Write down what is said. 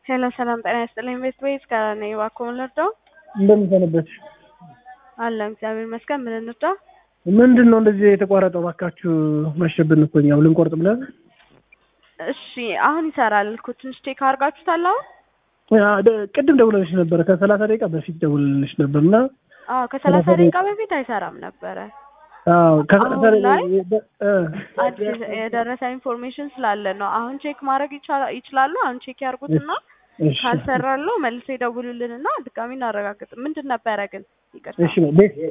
ሄሎ ሰላም ጤና ይስጥልኝ። ቤት ወይስ ከኔ እባክዎ ምን ልርዳው? እንደምን ሰነበትሽ? አለ እግዚአብሔር ይመስገን። ምን እንርዳ? ምንድን ነው እንደዚህ የተቋረጠው? እባካችሁ መሸብን እኮ እኛም ልንቆርጥ ብለን። እሺ አሁን ይሰራል እኮ ትንሽ ቼክ አድርጋችሁታል? አሁን ያ ደ- ቅድም ደውለልሽ ነበረ ከሰላሳ ደቂቃ በፊት ደውለልሽ ነበር እና አዎ ከሰላሳ ደቂቃ በፊት አይሰራም ነበረ። አዎ ከሰላሳ አሁን ላይ ደቂቃ እ አዲስ የደረሰ ኢንፎርሜሽን ስላለ ነው። አሁን ቼክ ማድረግ ይቻላ- ይችላሉ። አሁን ቼክ ያርጉትና እሺ ካልሰራለው መልሶ ይደውሉልንና ድጋሚ እናረጋግጥ። ምንድን ነበረ ግን ይቅርታ እሺ ቤት